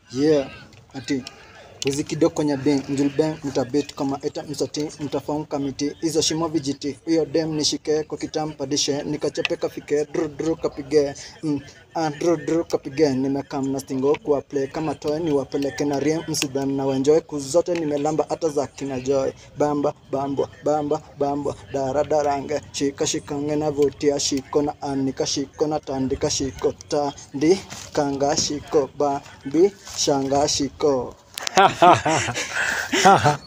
yeah ati wizi kidogo kwenye bin njulben mtabit kama eta msati mtafaum kamiti hizo shimo vijiti huyo dem nishike kwa kitampadishe nikachepeka fike dru dru kapige mm, ah, dru dru kapige nimekam na stingo kwa play kama toy ni wapeleke na riem msidhan na wenjoy kuzote nimelamba hata za kina joy bamba bambo bamba bambo dara darange shika shikange na vutia shiko na anika shiko na tandika shiko tandi kanga shiko bambi shanga shiko